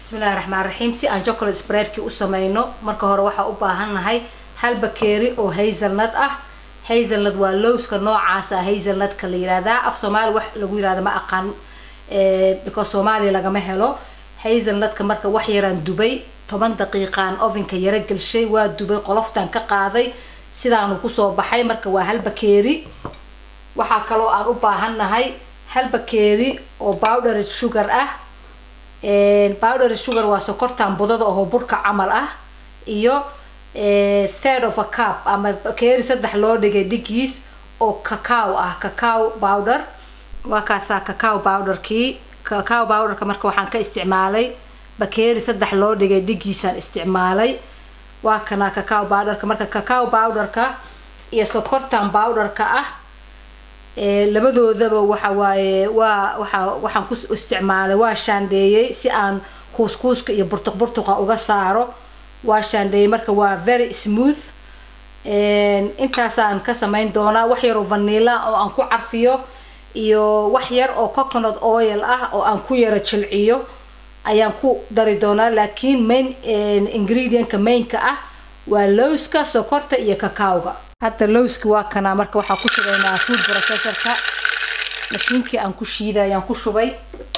bismillahi raxmaan raxiim si aan chocolate spreadkii u sameyno marka hore waxaa u baahannahay hal bakeeri oo hazelnut ah hazelnut waa lowska noocaasa hazelnutka la yihahdaa af soomaali wax lagu yihahda ma aqaan because soomaaliya lagama helo hazelnutka marka wax yaraan dubay toban daqiiqaan ovenka yaro gelshay waa dubay qoloftaan ka qaaday sidaanu kusoo baxay marka waa hal bakeeri waxaa kaloo aan u baahannahay hal bakeeri oo powdered sugar ah powdered sugar waa sokortan budada oo burka camal ah iyo third of a cup ama bakeeri saddex loo dhigay dhigiis oo cacao ah cacao powder waa kaasaa cacao powderkii cacao powderka marka waxaan ka isticmaalay bakeeri saddex loo dhigay dhigiisaan isticmaalay waa kana cacao powderka marka cacao powderka iyo sokortan powderka ah labadoodaba waxa waaye waa waa waxaan ku isticmaalay waa shaandheeyey si aan kuuskuuska iyo burtuq burtuqa uga saaro waa shaandheeyey marka waa very smooth intaasaan ka samayn doonaa wax yar oo vanilla oo aan ku carfiyo iyo wax yar oo coconut oil ah oo aan ku yaro jilciyo ayaan ku dari doonaa laakiin main ingredientka mainka ah waa lowska sokorta iyo cacao-ga hadda lowski waa kanaa marka waxaa ku shubaynaa food processorka mashiinkii aan ku shiiday ayaan ku shubay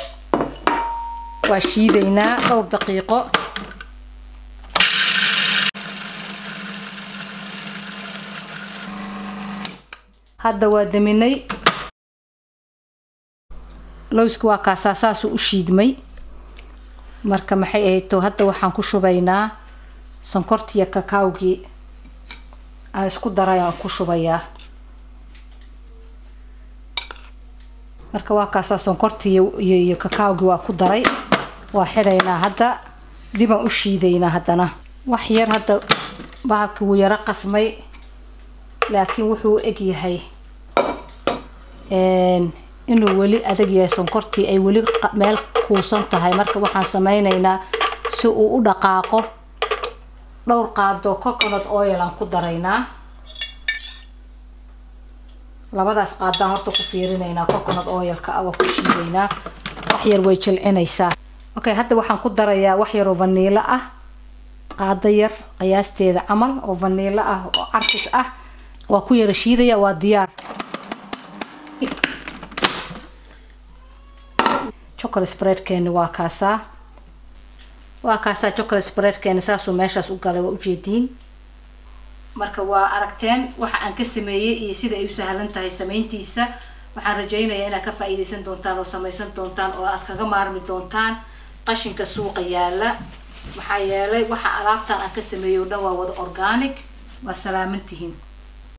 waa shiidaynaa dhowr daqiiqo hadda waa daminay lowski waa kaasaa saasuu u shiidmay marka maxay ahayto hadda waxaan ku shubaynaa sonkortiiyo cacawgii aan isku daray aan ku shubayaa marka waa kaasaa sonkortii iyo cacawgii waa ku daray waa xidhaynaa hadda dibaan u shiidaynaa haddana wax yar hadda bahalkii wuu yaro qasmay laakiin wuxuu eg yahay inuu weli adag yahay sonkortii ay weli meel kuusan tahay marka waxaan sameynaynaa si uu u dhaqaaqo dhowr qaado coconut oil aan ku daraynaa labadaas qaadaan horta ku fiirinaynaa coconut oilka ah waa ku shiidaynaa wax yar way jilcinaysaa okay hadda waxaan ku darayaa wax yar oo vaniilo ah qaado yar qiyaasteeda camal oo vaniilo ah oo carfis ah waa ku yara shiidaya waa diyaar chocolate spreadkeeni waa kaasaa waa kaasaa chocolate spreadkeeni saasuu meeshaas u galay waa ujeediin marka waa aragteen waxa aan ka sameeyey iyo sida ay u sahlan tahay samayntiisa waxaan rajaynayaa inaad ka faa-iideysan doontaan oo samaysan doontaan oo aad kaga maarmi doontaan qashinka suuqa yaala maxaa yeelay waxa alaabtan aan ka sameeyey o dhan waa wada organic waa salaamantihiin